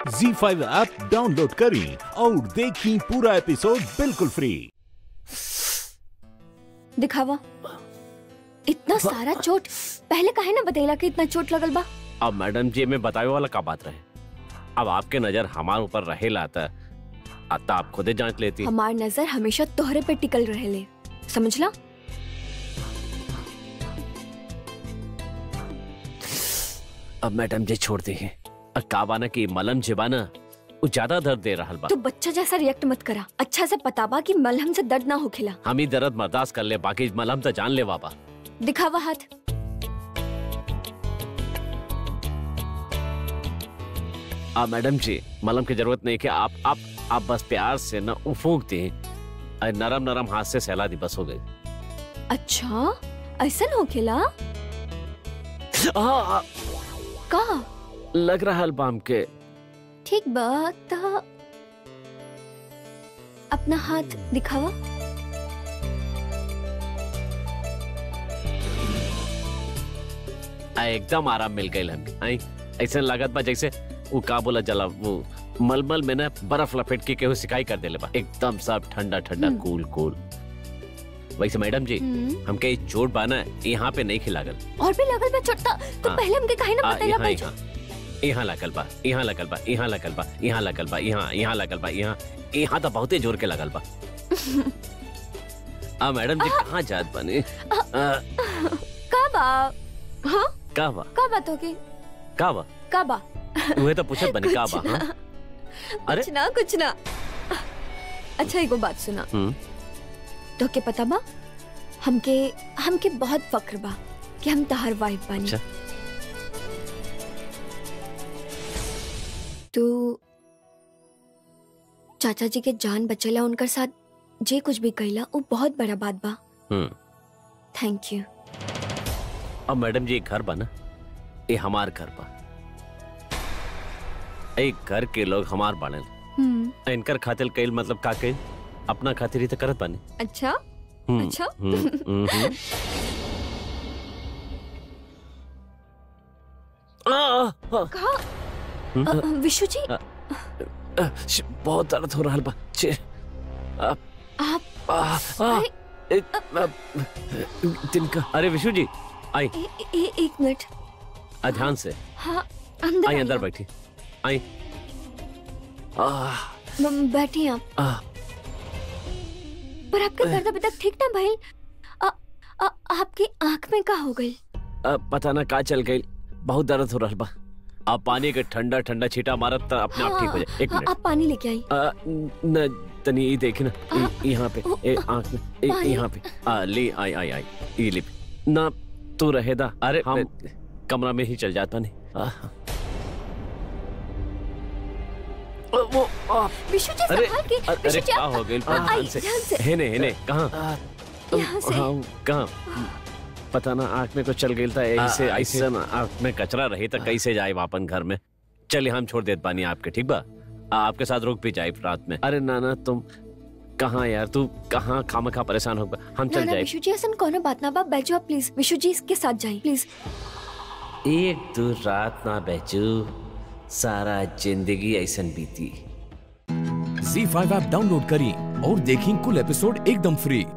जी five app download करें और देखें पूरा एपिसोड बिल्कुल फ्री दिखावा इतना सारा चोट पहले काहे ना बतैला कि इतना चोट लगल बा अब मैडम जी में बतावे वाला का बात रहे अब आपके नजर हमारे ऊपर रहे लाता आता आप खुदे जांच लेती हमार नजर हमेशा तोहरे पे टिकल रहेले समझला अब मैडम जी छोड़ते हैं अब का बाना की मलम जिबाना वो ज्यादा दर्द दे रहा बा तू बच्चा जैसा रिएक्ट मत करा अच्छा से पता बा कि मलहम से दर्द ना होखेला हम ही दर्द बर्दाश्त कर ले बाकी मलम तो जान ले बाबा दिखावा हाथ आ मैडम जी मलम की जरूरत नहीं कि आप आप आप बस प्यार से ना वो फूंक दी और नरम नरम हाथ से सहला दी बस हो गई अच्छा ऐसा होखेला आ, आ, का लग रहा है बाम के ठीक बा त अपना हाथ दिखावा आ, एकदम आराम मिल गई हमें आई ऐसे लागत बा जैसे वो का बोला जला वो मलमल में ना बर्फ लपेट के केहू सिकाई कर देले बा एकदम सब ठंडा ठंडा हम्म। कूल कूल वैसे मैडम जी हम्म, हमके ये चोट बाना यहाँ पे नहीं खिलागल और भी लगल बा चोट त तो हाँ। पहले हमके काहे ना आ, बतैला यहाँ बा यहाँ यहाँ लगल बा यहाँ लगल बा यहाँ लगल बा यहाँ लगल बा यहाँ यहाँ लगल बा यहाँ यहाँ तो बहुते जोर के लगल बा आ मैडम जी कहाँ जात बने आ, का बा हाँ का बा का बात होगी का बा का बा उहे तो पूछत बनी का बा कुछ हाँ? ना, अरे? कुछ ना कुछ ना अच्छा एगो बात सुना हम्म, तो के पता बा हमके हमके बहुत फक्र बा कि हम तहार वाइफ बानी अच्छा। तू चाचा जी के जान बचेला उनकर साथ जे कुछ भी कहला वो बहुत बड़ा बात बा हम्म। थैंक यू अब मैडम जी एक घर बना ये हमार घर बा एक घर के लोग हमार बाने हम्म इनकर खातिर कईल मतलब का कईल अपना खातिर ही तो करत बानी अच्छा हम्म, अच्छा? हम्म, हम्म, हम्म। आ, आ, आ, कहा हम्म, अ, अ, विशु जी आ, आ, श- बहुत दर्द हो रहा बा छे, आ, आप आ, आ, अरे ए, आ, तिनका अरे विशु जी आई ए, ए, एक मिनट आ, ध्यान से हाँ अंदर आई आइए अंदर आप। बैठी आई आ, म- बैठिए आप आ, पर आपका दर्द अभी तक ठीक ना भाई अ- अ- आपकी आंख में का हो गई आ, पता ना का चल गई बहुत दर्द हो रहा बा आप पानी के ठंडा ठंडा छीटा मारत त अपने आप ठीक हो जाए एक हाँ, मिनट आप पानी लेके आई आ, न तनी ये देख ना आ, ये- यहाँ पे ओ, ए आंख में ए, पानी। यहाँ पे आ ले आई आई आई ये ले ना तू रहेदा अरे हम कमरा में ही चल जाता नहीं आ, ओ, वो आ, विशु जी अरे संभाल के अरे विशु जी क्या आप हो गई आ, आई, ध्यान से ध्यान से। हेने हेने कहाँ यहाँ से। हाँ, कहाँ पता ना आँख में कुछ चल गई था ऐसे ऐसे ना आँख में कचरा रही तो कैसे जाए वापन घर में चलिए हम छोड़ देते पानी आपके ठीक बा आ, आपके साथ रुक भी जाए रात में अरे नाना तुम कहाँ यार तू कहाँ खाम खा परेशान होगा हम ना चल ना जाए विशु जी ऐसा कोनो बात ना बा बैठो आप प्लीज विशु जी इसके साथ जाइए प्लीज एक दो रात ना बेचू सारा जिंदगी ऐसन बीती जी फाइव ऐप डाउनलोड करें और देखें कुल एपिसोड एकदम फ्री